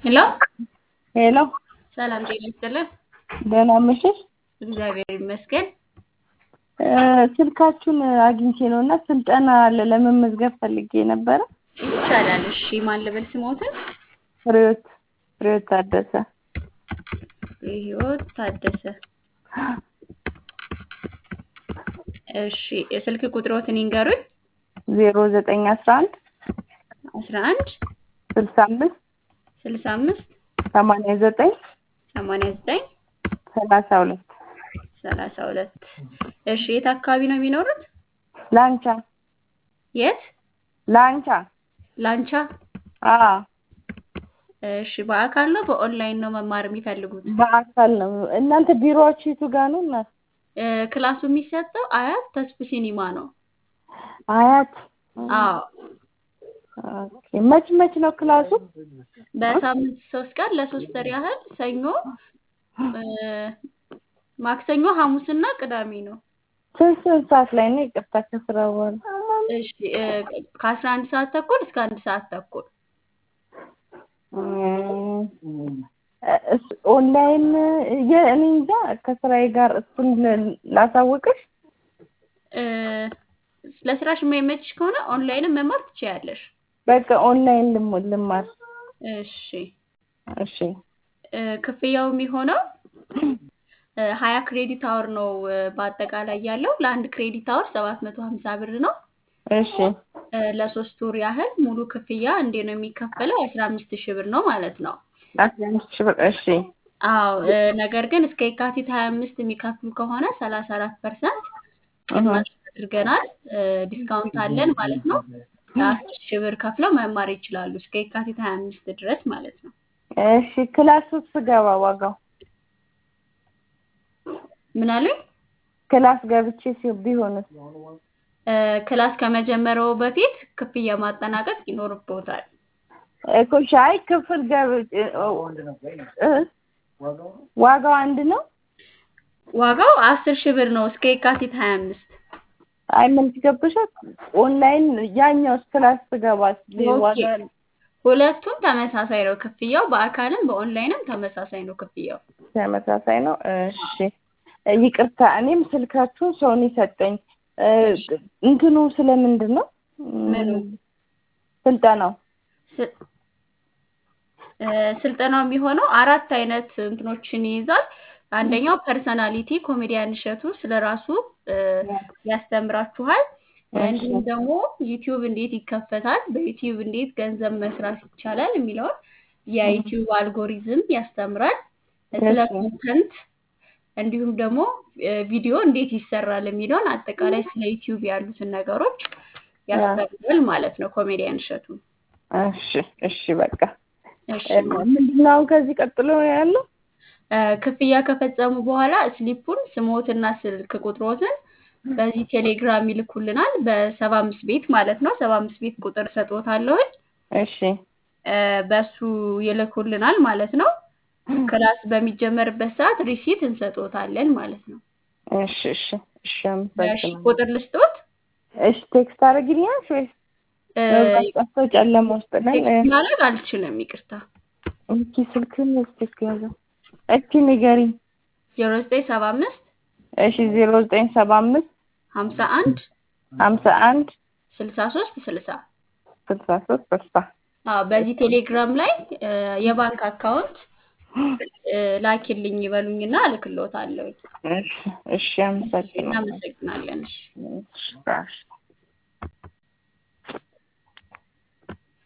ሄሎ ሄሎ ሰላም ጤና ይስጥልን። ደህና መሸሽ። እግዚአብሔር ይመስገን። እ ስልካችሁን አግኝቼ ነው እና ስልጠና አለ ለመመዝገብ ፈልጌ ነበረ። ይቻላል። እሺ ማን ልበል ስሞትን? ፍሬዎት ፍሬዎት ታደሰ። ህይወት ታደሰ። እሺ የስልክ ቁጥሮትን ይንገሩኝ። ዜሮ ዘጠኝ አስራ አንድ አስራ አንድ ስልሳ አምስት ስልሳ አምስት ሰማንያ ዘጠኝ ሰማንያ ዘጠኝ ሰላሳ ሁለት ሰላሳ ሁለት እሺ የት አካባቢ ነው የሚኖሩት? ላንቻ የት? ላንቻ ላንቻ። አዎ እሺ በአካል ነው በኦንላይን ነው መማር የሚፈልጉት? በአካል ነው። እናንተ ቢሮዎች የቱ ጋር ነው? እናት እ ክላሱ የሚሰጠው አያት ተስፉ ሲኒማ ነው። አያት። አዎ ኦኬ። መች መች ነው ክላሱ? በሳምንት ሶስት ቀን ለሶስት ወር ያህል ሰኞ እ ማክሰኞ ሐሙስና ቅዳሜ ነው። ስንት ስንት ሰዓት ላይ ነው? ይቅርታ ከስራ በኋላ እሺ እ ከአስራ አንድ ሰዓት ተኩል እስከ አንድ ሰዓት ተኩል እስ- ኦንላይን የ- እኔ እንጃ ከስራዬ ጋር እሱን ል- ላሳውቅሽ። እ ለስራሽ የማይመችሽ ከሆነ ኦንላይንም መማር ትችያለሽ። በቃ ኦንላይን ልም- ልማር። እሺ እሺ እ ክፍያው የሚሆነው እ ሀያ ክሬዲት አወር ነው እ በአጠቃላይ ያለው ለአንድ ክሬዲት አወር ሰባት መቶ ሀምሳ ብር ነው። እሺ እ ለሶስት ወር ያህል ሙሉ ክፍያ እንዴ ነው የሚከፈለው? አስራ አምስት ሺህ ብር ነው ማለት ነው። አስራ አምስት ሺህ ብር። እሺ አዎ እ ነገር ግን እስከ የካቲት ሀያ አምስት የሚከፍሉ ከሆነ ሰላሳ አራት ፐርሰንት ቅናሽ አድርገናል። እ ዲስካውንት አለን ማለት ነው። ለአስር ሺህ ብር ከፍለው መማር ይችላሉ እስከ የካቲት ሀያ አምስት ድረስ ማለት ነው። እሺ ክላስ ውስጥ ስገባ ዋጋው ምን አሉኝ? ክላስ ገብቼ ሲ- ቢሆንስ? እ ክላስ ከመጀመሪያው በፊት ክፍያ ማጠናቀቅ ይኖርብዎታል። እኮ ሻይ ክፍል ገብቼ እ ዋጋው አንድ ነው? ዋጋው አስር ሺህ ብር ነው እስከ የካቲት ሀያ አምስት አይ ምን ትገብሻል? ኦንላይን ያኛውስ ክላስ ስገባስ ዋጋ ሁለቱም ተመሳሳይ ነው ክፍያው። በአካልም በኦንላይንም ተመሳሳይ ነው ክፍያው። ተመሳሳይ ነው። እሺ ይቅርታ፣ እኔም ስልካችሁን ሰውን የሰጠኝ እ እንትኑ ስለምንድን ነው? ምኑ? ስልጠናው ስ- እ ስልጠናው የሚሆነው አራት አይነት እንትኖችን ይይዛል። አንደኛው ፐርሰናሊቲ ኮሜዲያን እሸቱ ስለ ራሱ እ ያስተምራችኋል። እንዲሁም ደግሞ ዩቲዩብ እንዴት ይከፈታል፣ በዩቲዩብ እንዴት ገንዘብ መስራት ይቻላል የሚለውን የዩቲዩብ አልጎሪዝም ያስተምራል። ስለ እሺ። ኮንተንት እንዲሁም ደግሞ እ ቪዲዮ እንዴት ይሰራል የሚለውን አጠቃላይ ስለ ዩቲዩብ ያሉትን ነገሮች ያስተምራል ማለት ነው ኮሜዲያን እሸቱ። እሺ እሺ በቃ እሺ እ ምንድን ነው አሁን ከዚህ ቀጥሎ ያለው? እ ክፍያ ከፈጸሙ በኋላ ስሊፑን ስሞትና ስልክ ቁጥሮትን በዚህ ቴሌግራም ይልኩልናል። በሰባ አምስት ቤት ማለት ነው። ሰባ አምስት ቤት ቁጥር ሰጥዎታለሁኝ። እሺ እ በሱ ይልኩልናል ማለት ነው። ክላስ በሚጀመርበት ሰዓት ሪሲት እንሰጥዎታለን ማለት ነው። እሺ እሺ እሺ እሺ አመሰግናለሁ። ቁጥር ልስጥዎት? እሺ ቴክስት አደርግልኛለሽ ወይስ እ መብራት ጠፍቶ ጨለማ ውስጥ ነን? ቴክስት ማድረግ አልችልም፣ ይቅርታ። እስኪ ስልክህን እስኪ ያዘው። እስኪ ንገሪኝ። ዜሮ ዘጠኝ ሰባ አምስት እሺ ዜሮ ዘጠኝ ሰባ አምስት ሀምሳ አንድ ሀምሳ አንድ ስልሳ ሶስት ስልሳ ስልሳ ሶስት ስልሳ አዎ በዚህ ቴሌግራም ላይ እ የባንክ አካውንት እ ላኪልኝ ይበሉኝና እልክልዎታለሁ። እሺ እሺ አመሰግናለሁ። እናመሰግናለን። እሺ እሺ እሺ